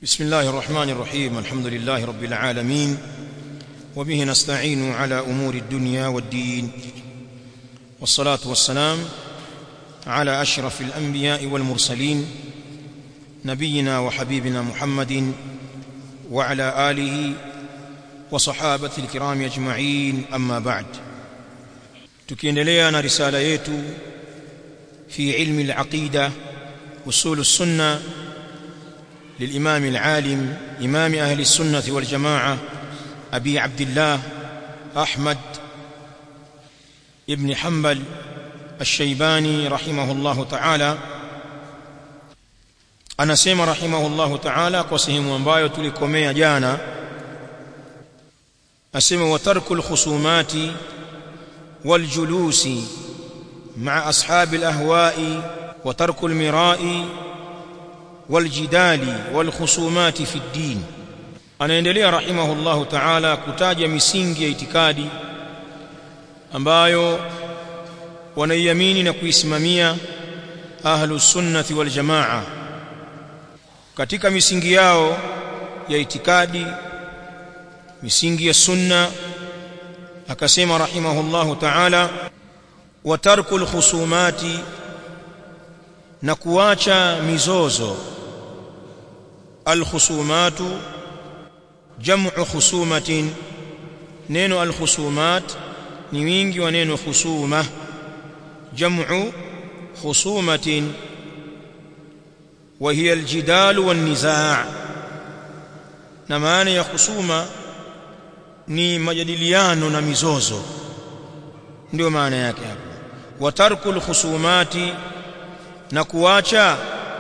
بسم الله الرحمن الرحيم الحمد لله رب العالمين وبه نستعين على امور الدنيا والدين والصلاه والسلام على اشرف الانبياء والمرسلين نبينا وحبيبنا محمد وعلى اله وصحابه الكرام اجمعين اما بعد tukiendelea na risala yetu fi ilmi al-aqida usul as-sunnah للإمام العالم إمام أهل السنة والجماعة أبي عبد الله أحمد ابن حنبل الشيباني رحمه الله تعالى anasema rahimahullahu ta'ala kwa sehemu ambayo tulikomea jana asema wa tarkul khusumati wal julusi ma'a ashabil ahwa'i wa tarkul mira'i waljidali walkhusumati fi ddin anaendelea rahimahullahu ta'ala kutaja misingi ya itikadi ambayo wanaiamini na kuisimamia ahlus sunnati wal jamaa katika misingi yao ya itikadi misingi ya sunna akasema rahimahullahu ta'ala wa tarkul khusumati na kuacha mizozo alkhusumatu jam'u khusumatin neno alkhusumat ni wingi wa neno khusuma jam'u khusumatin wa hiya aljidal wan nizaa na maana ya khusuma ni majadiliano na mizozo ndio maana yake hapo wa tarkul khusumati na kuacha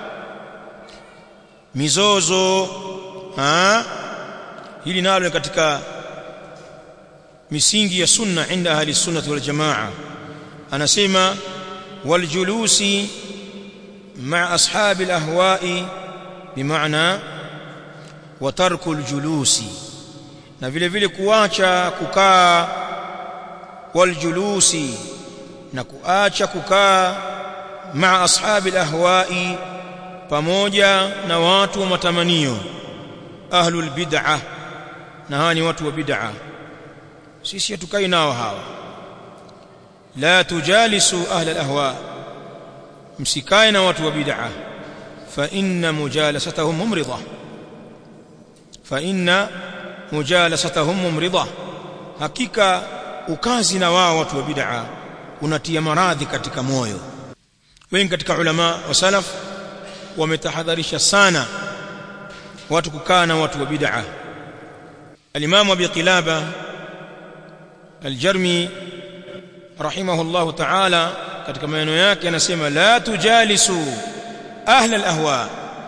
mizozo ha hili nalo katika misingi ya sunna inda ahli sunnah wal jamaa anasema wal julusi ma ashabi al ahwa'i bimaana wa tarkul julusi na vile vile kuacha kukaa wal julusi na kuacha kukaa مع أصحاب الأهواء pamoja na watu wa matamanio ahlul bid'ah na hawa ni watu wa bid'ah sisi hatukai nao hawa la tujalisu ahlal ahwa msikae na watu wa bid'ah fa inna mujalasatahum mumridha fa inna mujalasatahum mumridha hakika ukazi na wao watu wa bid'ah unatia maradhi katika moyo wengi katika ulama wa salaf wametahadharisha sana watu kukaa na watu wa bid'a al-Imam Abi Qilaba al-Jarmi rahimahullah ta'ala katika maneno yake anasema la tujalisu ahla al-ahwa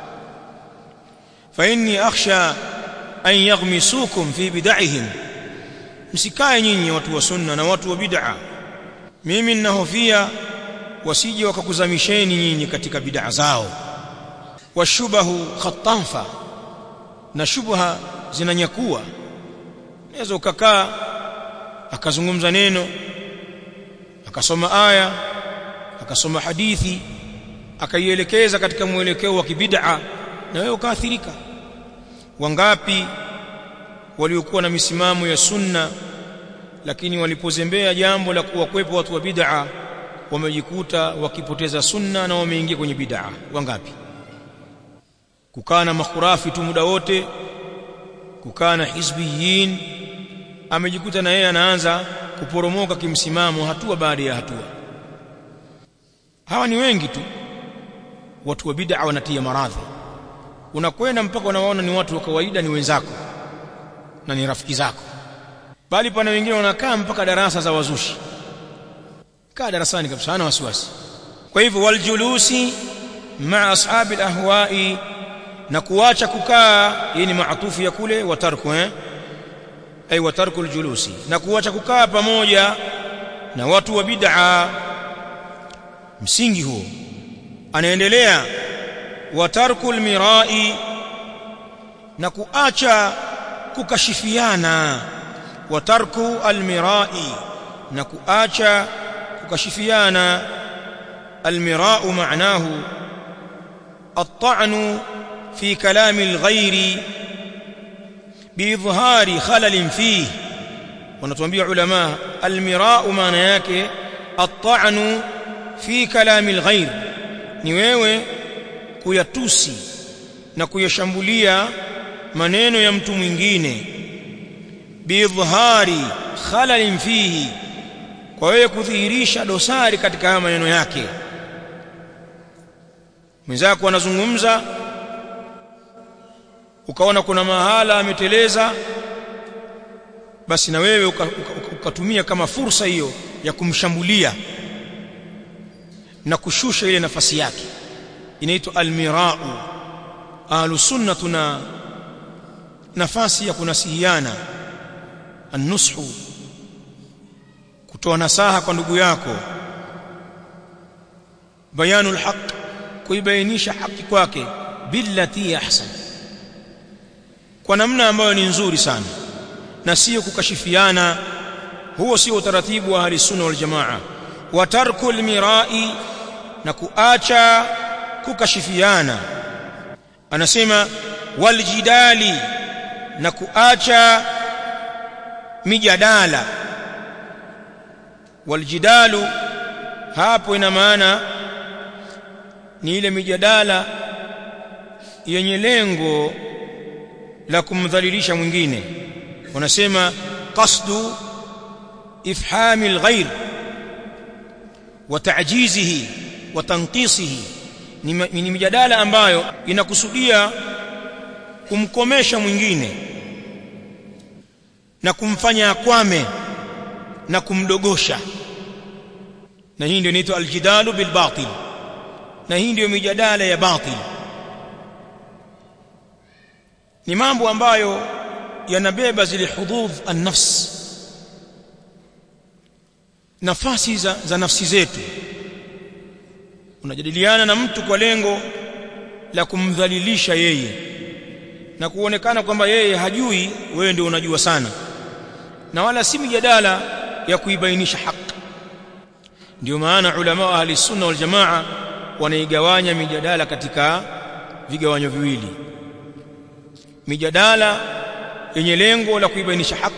fa inni akhsha an yaghmisukum fi bid'ihim msikae nyinyi watu wa sunna na watu wa bid'a mimi ninahofia wasije wakakuzamisheni nyinyi katika bid'a zao washubahu khatafa na shubha zinanyakua naweza ukakaa akazungumza neno akasoma aya akasoma hadithi akaielekeza katika mwelekeo wa kibid'a na wewe ukaathirika wangapi waliokuwa na misimamo ya sunna lakini walipozembea jambo la kuwa kwepo watu wa bid'a wamejikuta wakipoteza sunna na wameingia kwenye bid'a wangapi kukaa na makhurafi tu muda wote kukaa na hizbiyin amejikuta na yeye anaanza kuporomoka kimsimamo hatua baada ya hatua hawa ni wengi tu watu wa bid'a wanatia maradhi unakwenda mpaka unawaona ni watu wa kawaida ni wenzako na ni rafiki zako bali pana wengine wanakaa mpaka darasa za wazushi kaa darasani kabisa hana wasiwasi kwa hivyo waljulusi ma ashabi alahwa'i na kuacha kukaa hii ni maatufu ya kule watarku eh ay watarku aljulusi na kuacha kukaa pamoja na watu wa bid'a msingi huo anaendelea watarku almira'i na kuacha kukashifiana watarku almira'i na kuacha kukashifiana almirau maanahu الطعن fi kalami alghairi biidhhari khalalin fihi wanatuambia ulama almirau maana yake at-ta'nu fi kalami alghair ni wewe kuyatusi na kuyashambulia maneno ya mtu mwingine biidhhari khalalin fihi kwa wewe kudhihirisha dosari katika haya maneno yake mwenzako anazungumza ukaona kuna mahala ameteleza basi na wewe ukatumia uka, uka kama fursa hiyo ya kumshambulia na kushusha ile nafasi yake inaitwa almirau ahlus sunna tuna nafasi ya kunasihiana annushu kutoa nasaha kwa ndugu yako bayanul haq kuibainisha haki kwake billati ahsan kwa namna ambayo ni nzuri sana na sio kukashifiana huo sio utaratibu wa ahli sunna wal jamaa wa tarkul mirai na kuacha kukashifiana anasema waljidali na kuacha mijadala waljidalu hapo ina maana ni ile mijadala yenye lengo la kumdhalilisha mwingine wanasema qasdu ifhami alghayr wa ta'jizihi wa tanqisihi ni mijadala ambayo inakusudia kumkomesha mwingine na kumfanya akwame na kumdogosha na hii ndio inaitwa aljidalu bil batil na hii ndio mijadala ya batil ni mambo ambayo yanabeba zile hududh an-nafs nafasi za, za nafsi zetu unajadiliana na mtu kwa lengo la kumdhalilisha yeye na kuonekana kwamba yeye hajui wewe ndio unajua sana na wala si mijadala ya kuibainisha haki ndio maana ulama wa ahli sunna wal jamaa wanaigawanya mijadala katika vigawanyo viwili mijadala yenye lengo la kuibainisha haki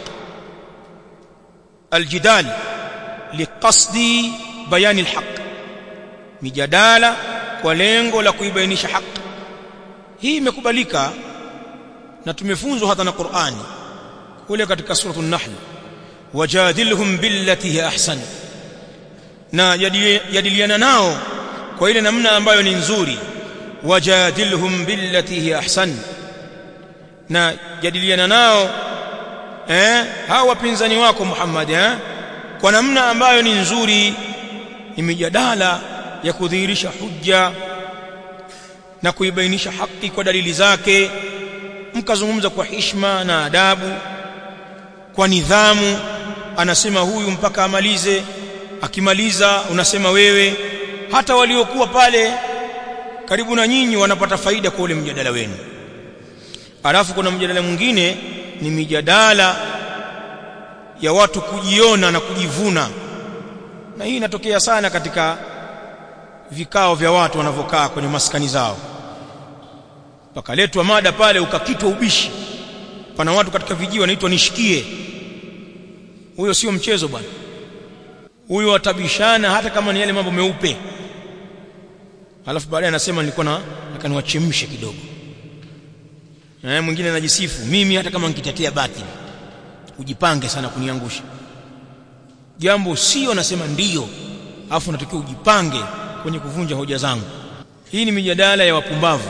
aljidal liqasdi bayani alhaq mijadala kwa lengo la kuibainisha haki hii imekubalika na tumefunzwa hata na Qur'ani kule katika suratul nahl wajadilhum billati hi ahsan na jadiliana nao kwa ile namna ambayo ni nzuri wajadilhum billati hi ahsan na jadiliana nao eh hawa wapinzani wako Muhammad eh kwa namna ambayo ni nzuri ni mijadala ya kudhihirisha hujja na kuibainisha haki kwa dalili zake mkazungumza kwa hishma na adabu kwa nidhamu anasema huyu mpaka amalize akimaliza unasema wewe hata waliokuwa pale karibu na nyinyi wanapata faida kwa ule mjadala wenu alafu kuna mjadala mwingine ni mijadala ya watu kujiona na kujivuna na hii inatokea sana katika vikao vya watu wanavyokaa kwenye maskani zao pakaletwa mada pale ukakitwa ubishi pana watu katika vijiji wanaitwa nishikie huyo sio mchezo bwana huyo watabishana hata kama ni yale mambo meupe alafu baadaye anasema nilikuwa na nataka niwachemshe kidogo na mwingine anajisifu mimi hata kama nikitetea batili ujipange sana kuniangusha jambo sio nasema ndiyo afu natakiwa ujipange kwenye kuvunja hoja zangu hii ni mijadala ya wapumbavu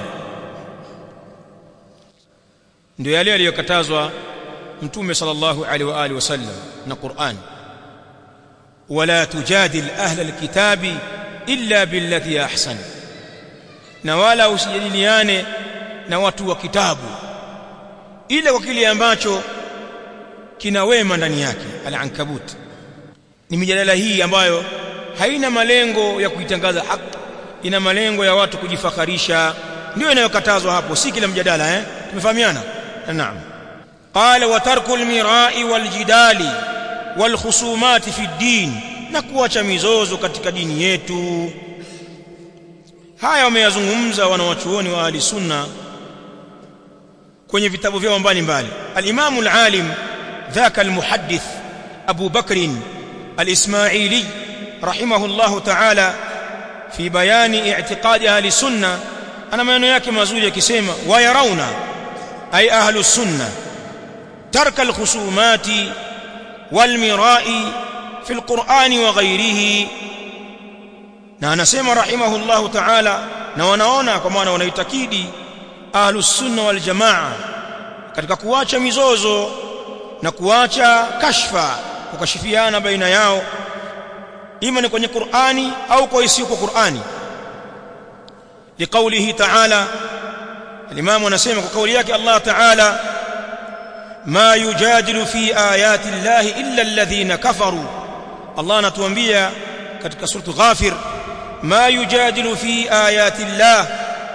ndio yale aliyokatazwa mtume sallallahu alaihi wa alihi wasallam na Qur'an wala tujadil ahla alkitabi illa billati ahsan na wala usijadiliane na watu wa kitabu ila kwa kile ambacho kina wema ndani yake al-ankabut ni mijadala hii ambayo haina malengo ya kuitangaza haki ina malengo ya watu kujifakharisha ndio inayokatazwa hapo si kila mjadala eh tumefahamiana naam qala wa tarku al-mira'i wal-jidali wal-khusumati fi ad-din na kuacha mizozo katika dini yetu haya wameyazungumza wanawachuoni wa ahli sunna kwenye vitabu vyao mbalimbali al-Imam al-Alim ذاك المحدث أبو بكر الإسماعيلي رحمه الله تعالى في بيان اعتقاد أهل السنة أنا ما ينياك مازولي كسيما ويرون أي أهل السنة ترك الخصومات والمراء في القرآن وغيره na anasema rahimahullahu ta'ala na wanaona kwa maana wanaitakidi ahlus sunna wal jamaa katika kuacha mizozo na kuacha kashfa kukashifiana baina yao ima ni kwenye Qur'ani au kwa isiyo kwa Qur'ani liqaulihi ta'ala al-imam anasema kwa kauli yake Allah ta'ala ma yujadilu fi ayati llahi illa alladhina kafaru Allah anatuambia katika suratu Ghafir ma yujadilu fi ayati llah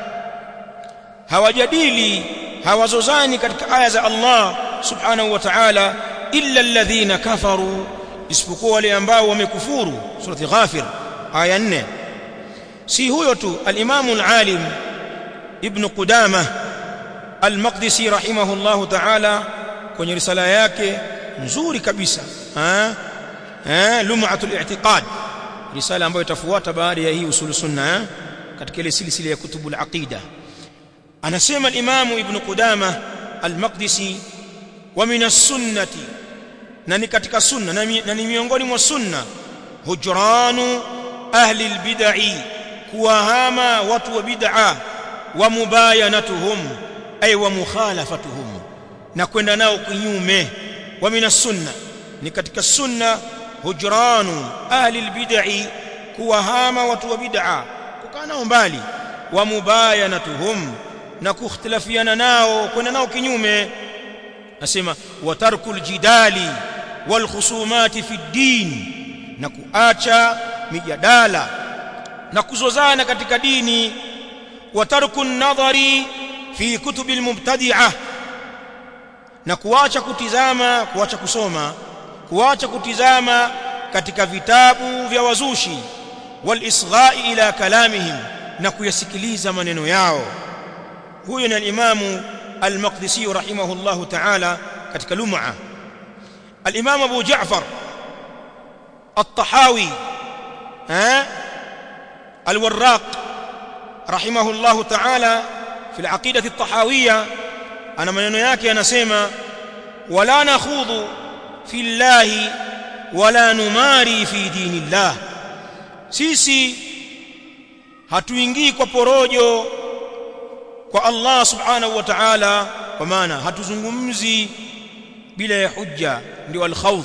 hawajadili hawazozani katika aya za Allah subhanahu wa ta'ala illa alladhina kafaru isipokuwa wale ambao wamekufuru surati Ghafir aya 4 si huyo tu al-Imam al-Alim Ibn Qudamah al-Maqdisi rahimahullahu ta'ala kwenye risala yake nzuri kabisa eh eh lum'atul i'tiqad risala ambayo itafuata baada ya hii usulu sunna eh? katika ile silsila ya kutubu al-aqida anasema al-Imam Ibn Qudamah al-Maqdisi wa min as-sunnati na ni katika sunna na ni miongoni mwa sunna hujranu ahli al-bid'i kuwahama watu wa bid'a wa mubayanatuhum ay wa mukhalafatuhum na kwenda nao kinyume wa min as-sunna ni katika sunna hujranu ahli al-bid'i kuwahama watu wa bid'a kukaa nao mbali wa mubayanatuhum na kukhtilafiana nao kwenda nao kinyume nasema wa tarkul jidali wal khusumati fi din na kuacha mijadala na kuzozana katika dini wa tarkun nadhari fi kutubil mubtadi'ah na kuacha kutizama kuacha kusoma kuacha kutizama katika vitabu vya wazushi wal isghai ila kalamihim na kuyasikiliza maneno yao huyo ni al-imamu al-Maqdisi rahimahullahu ta'ala katika lum'a al-imam Abu Ja'far at-Tahawi eh al-Warraq rahimahullahu ta'ala fi al-aqidah at-tahawiyya ana maneno yake anasema wala nakhudhu fi llahi wala numari fi dinillah sisi hatuingii kwa porojo kwa Allah subhanahu wa ta'ala kwa maana hatuzungumzi bila ya hujja ndio al-khawd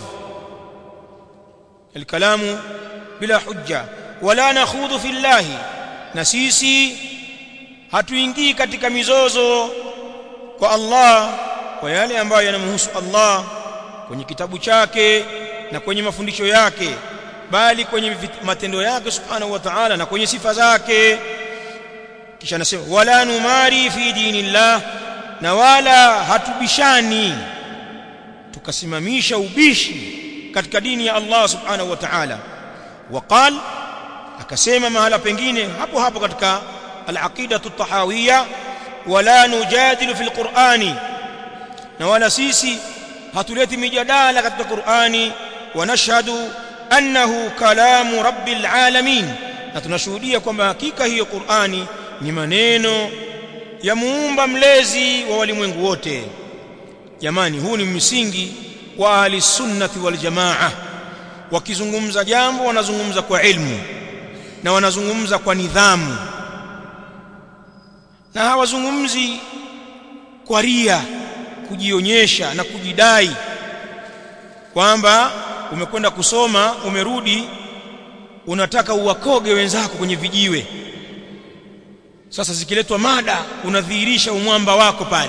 الكلام bila hujja wala nakhudhu fi llahi na sisi hatuingii katika mizozo kwa Allah kwa yale ambayo yanamhusu Allah kwenye kitabu chake na kwenye mafundisho yake bali kwenye matendo yake subhanahu wa ta'ala na kwenye sifa zake kisha anasema wala numari fi dinillah na wala hatubishani tukasimamisha ubishi katika dini ya Allah subhanahu wa ta'ala waqal akasema mahala pengine hapo hapo katika al-aqidatu at-tahawiyya wala nujadilu fil qur'ani na wala sisi hatuleti mijadala katika Qur'ani wa nashhadu annahu kalamu rabbil alamin na tunashuhudia kwamba hakika hiyo Qur'ani ni maneno ya muumba mlezi wa walimwengu wote jamani huu ni msingi wa ahli sunnati wal jamaa wakizungumza jambo wanazungumza kwa ilmu na wanazungumza kwa nidhamu na hawazungumzi kwa ria kujionyesha na kujidai kwamba umekwenda kusoma umerudi unataka uwakoge wenzako kwenye vijiwe sasa zikiletwa mada unadhihirisha umwamba wako pale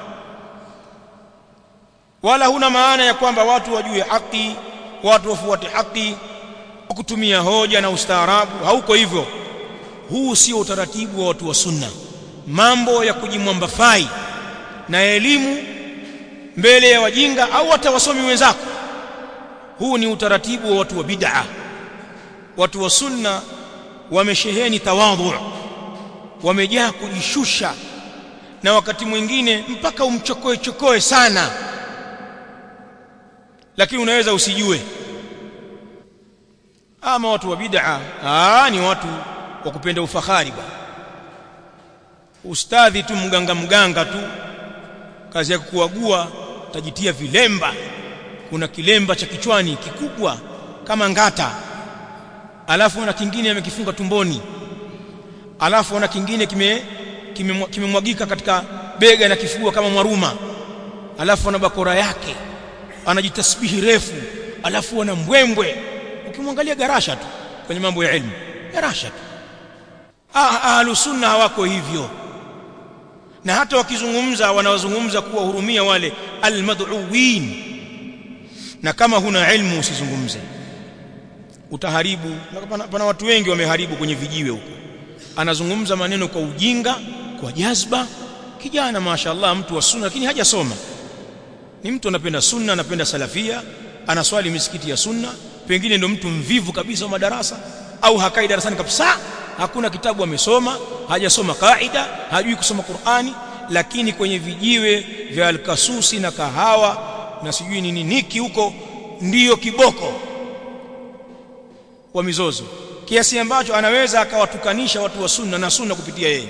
wala huna maana ya kwamba watu wajue haki watu wafuate haki kutumia hoja na ustaarabu hauko hivyo huu sio utaratibu wa watu wa sunna mambo ya kujimwamba fai na elimu mbele ya wajinga au hata wasomi wenzako huu ni utaratibu wa watu wa bid'a watu wa sunna wamesheheni tawadhu wamejaa kujishusha na wakati mwingine mpaka umchokoe chokoe sana lakini unaweza usijue ama watu wa bid'a ah ni watu wa kupenda ufahari bwana ustadhi tu mganga mganga tu kazi ya kuagua tajitia vilemba kuna kilemba cha kichwani kikubwa kama ngata alafu na kingine amekifunga tumboni alafu na kingine kime kimemwagika kime katika bega na kifua kama mwaruma alafu ana bakora yake anajitasbihi refu alafu ana mbwembwe ukimwangalia garasha tu kwenye mambo ya elimu garasha tu ah ahlus sunna hawako hivyo na hata wakizungumza wanawazungumza kuwahurumia wale almad'uwin na kama huna ilmu usizungumze utaharibu pana, pana watu wengi wameharibu kwenye vijiwe huko anazungumza maneno kwa ujinga kwa jazba kijana mashaallah mtu wa sunna lakini hajasoma ni mtu anapenda sunna anapenda salafia anaswali misikiti ya sunna pengine ndo mtu mvivu kabisa wa madarasa au hakai darasani kabisa hakuna kitabu amesoma hajasoma kaida hajui kusoma Qur'ani lakini kwenye vijiwe vya alkasusi na kahawa na sijui nini niki huko ndiyo kiboko wa mizozo kiasi ambacho anaweza akawatukanisha watu wa sunna na sunna kupitia yeye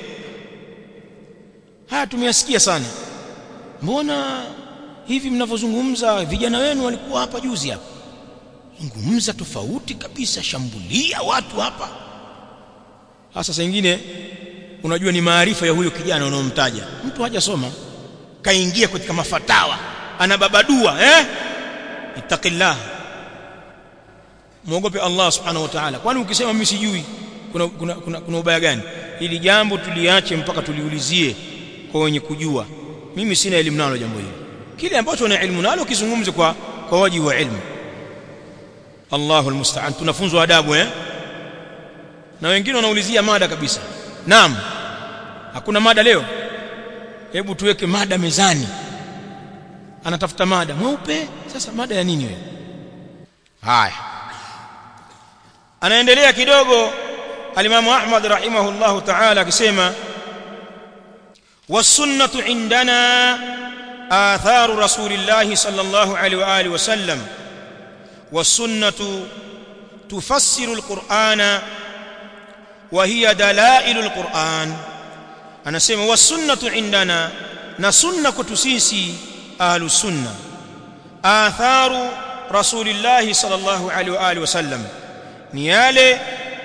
haya tumeyasikia sana mbona hivi mnavyozungumza vijana wenu walikuwa hapa juzi hapa zungumza tofauti kabisa shambulia watu hapa hasa saa nyingine unajua ni maarifa ya huyo kijana unaomtaja mtu hajasoma kaingia katika mafatawa anababadua eh ittaqillah muogope Allah subhanahu wa ta'ala kwani ukisema mimi sijui kuna kuna, kuna, kuna ubaya gani ili jambo tuliache mpaka tuliulizie kwa wenye kujua mimi sina elimu nalo jambo hili kile ambacho una elimu nalo kizungumze kwa kwa waji wa elimu Allahu almusta'an tunafunzwa adabu eh na wengine wanaulizia mada kabisa naam hakuna mada leo hebu tuweke mada mezani anatafuta mada mweupe sasa mada ya nini wewe haya anaendelea kidogo alimamu Ahmad rahimahullahu ta'ala akisema والسنه عندنا آثار رسول الله صلى الله عليه واله وسلم والسنه تفسر القرآن وهي دلائل القرآن anasema wasunnatu indana na sunna kwetu sisi ahlus sunna atharu rasulillahi sallallahu alaihi wa alihi wasallam ni yale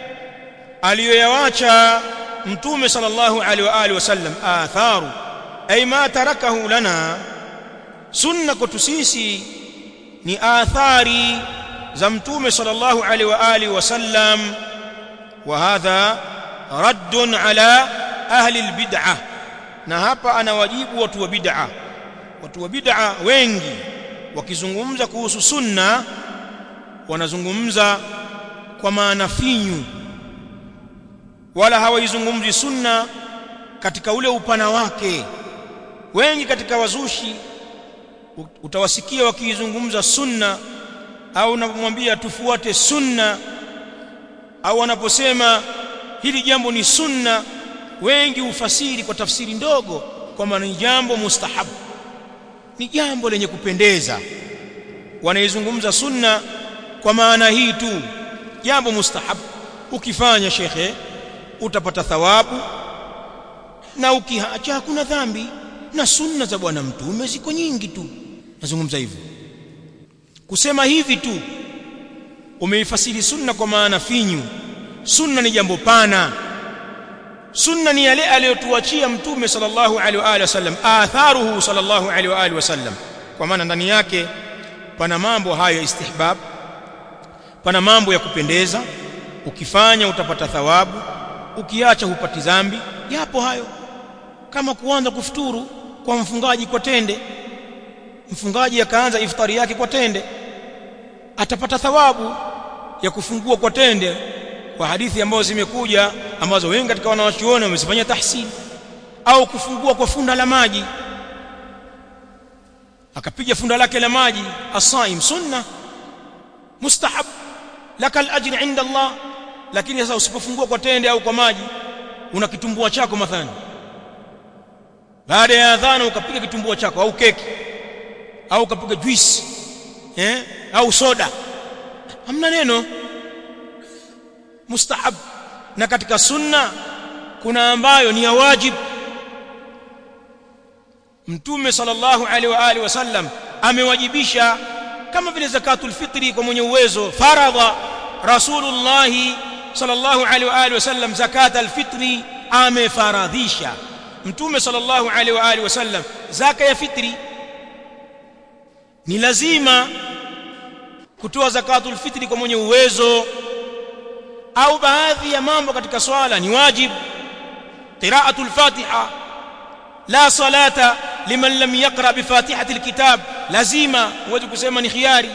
aliyoyawacha mtume sallallahu alaihi wa alihi wasallam atharu ay ma tarakahu lana sunna kwetu sisi ni athari za mtume sallallahu alaihi wa alihi wasallam wa hadha raddun ala ahli albid'ah na hapa anawajibu watu wa bid'ah watu wa bid'ah wengi wakizungumza kuhusu sunna wanazungumza kwa maana finyu wala hawaizungumzi sunna katika ule upana wake wengi katika wazushi utawasikia wakiizungumza sunna au unapomwambia tufuate sunna au wanaposema hili jambo ni sunna wengi ufasiri kwa tafsiri ndogo kwamba ni jambo mustahabu ni jambo lenye kupendeza wanaizungumza sunna kwa maana hii tu jambo mustahabu ukifanya shekhe utapata thawabu na ukiacha hakuna dhambi na sunna za bwana mtume ziko nyingi tu nazungumza hivyo kusema hivi tu umeifasiri sunna kwa maana finyu sunna ni jambo pana sunna ni yale aliyotuachia mtume sallallahu alaihi wa alihi wasallam atharuhu sallallahu alaihi wa alihi wasallam kwa maana ndani yake pana mambo hayo ya istihbab pana mambo ya kupendeza ukifanya utapata thawabu ukiacha hupati dhambi yapo hayo kama kuanza kufuturu kwa mfungaji kwa tende mfungaji akaanza iftari yake kwa tende atapata thawabu ya kufungua kwa tende kwa hadithi ambazo zimekuja ambazo wengi katika wanawachuoni wamezifanyia tahsin au kufungua kwa funda la maji akapiga funda lake la maji asaim sunna mustahab lakal ajri inda Allah lakini sasa usipofungua kwa tende au kwa maji una kitumbua chako mathalan baada ya adhana ukapiga kitumbua chako au keki au ukapiga juice eh au soda hamna neno mustahab na katika sunna kuna ambayo ni ya wajib mtume sallallahu alaihi wa alihi wasallam amewajibisha kama vile zakatul fitri kwa mwenye uwezo faradha rasulullah sallallahu alaihi wa alihi wasallam zakatul fitri amefaradhisha mtume sallallahu alaihi wa alihi wasallam zaka ya fitri ni lazima kutoa zakatul fitri kwa mwenye uwezo au baadhi ya mambo katika swala ni wajib qira'atul fatiha la salata liman lam yaqra bi fatihati alkitab lazima huwezi kusema ni khiari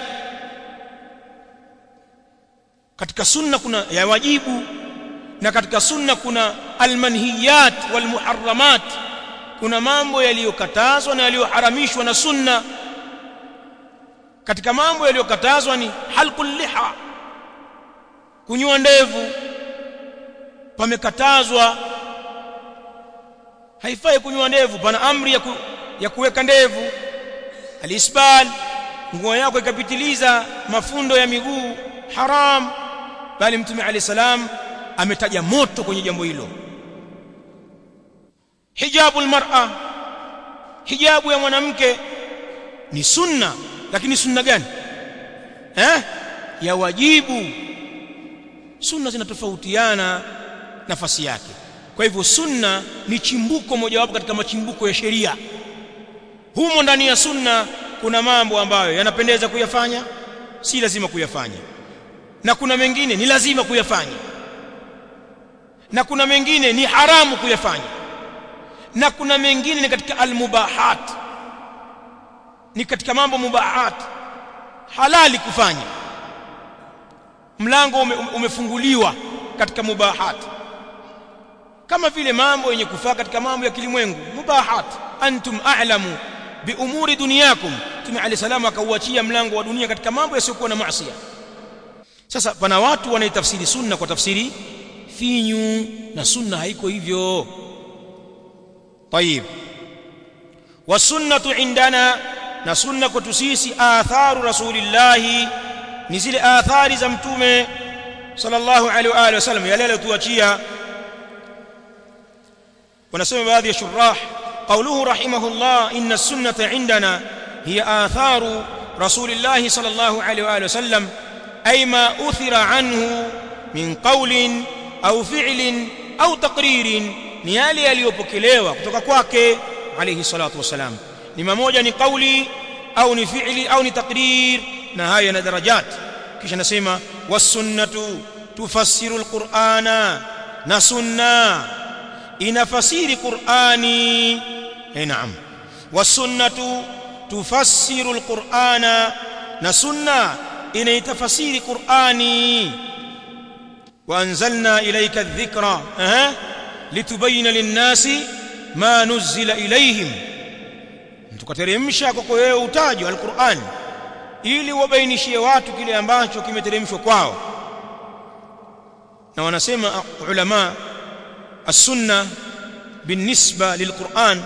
katika sunna kuna ya wajibu na katika sunna kuna almanhiyat walmuharramat kuna mambo yaliyokatazwa na yaliyoharamishwa na sunna katika mambo yaliyokatazwa ni halqul liha kunyoa ndevu pamekatazwa haifai kunyoa ndevu pana amri ya, ku, ya kuweka ndevu alisbal nguo yako ikapitiliza mafundo ya miguu haram bali mtume alayhi salam ametaja moto kwenye jambo hilo hijabu almar'a hijabu ya mwanamke ni sunna lakini sunna gani eh ya wajibu sunna zinatofautiana nafasi yake kwa hivyo sunna ni chimbuko mojawapo katika machimbuko ya sheria humo ndani ya sunna kuna mambo ambayo yanapendeza kuyafanya si lazima kuyafanya na kuna mengine ni lazima kuyafanya na kuna mengine ni haramu kuyafanya na kuna mengine ni katika almubahat ni katika mambo mubahat halali kufanya mlango ume, umefunguliwa katika mubahat kama vile mambo yenye kufaa katika mambo ya kilimwengu mubahat antum a'lamu bi umuri dunyakum tume alayhi salamu akauachia mlango wa dunia katika mambo yasiyokuwa na maasi sasa pana watu wanaitafsiri sunna kwa tafsiri finyu na sunna haiko hivyo طيب والسنه عندنا na sunna kwetu sisi atharu rasulillahi ni zile athari za mtume sallallahu alaihi wa alihi wasallam yale aliyotuachia wanasema baadhi ya shurah قوله رحمه الله إن السنة عندنا هي آثار رسول الله صلى الله عليه وآله وسلم أي ما أثر عنه من قول أو فعل أو تقرير ni yale yaliyopokelewa kutoka kwake alayhi salatu wasalam ni mamoja ni kauli au ni fi'li au ni takrir na haya na darajat kisha nasema wasunnatu tufassiru alqur'ana na sunna inafasiri qur'ani eh naam wasunnatu tufassiru alqur'ana na sunna inaitafasiri qur'ani وانزلنا اليك الذكر أه. litubayina linnasi ma nuzila ilaihim tukateremsha kwako wewe utajo alquran ili wabainishie watu kile ambacho kimeteremshwa kwao na wanasema ulama as-sunna بالنسبه للقران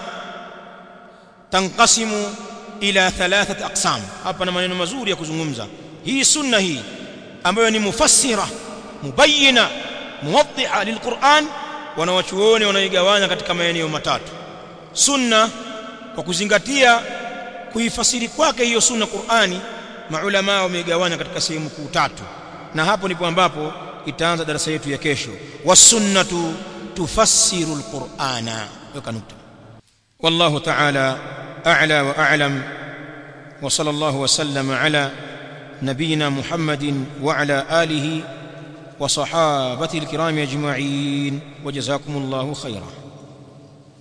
تنقسم ila thalathat aqsam hapa na maneno mazuri ya kuzungumza hii sunna hii ambayo ni mufassira mubayyina muwaddiha lilquran wanawachuoni wanaigawanya katika maeneo matatu sunna kwa kuzingatia kuifasiri kwake hiyo sunna Qur'ani maulama wameigawanya katika sehemu kuu tatu na hapo ndipo ambapo itaanza darasa yetu ya kesho wasunnatu tufassiru alqur'ana weka nukta wallahu ta'ala a'la wa a'lam wa sallallahu wa sallama ala نبينا محمد وعلى آله وصحابته الكرام أجمعين وجزاكم الله خيرا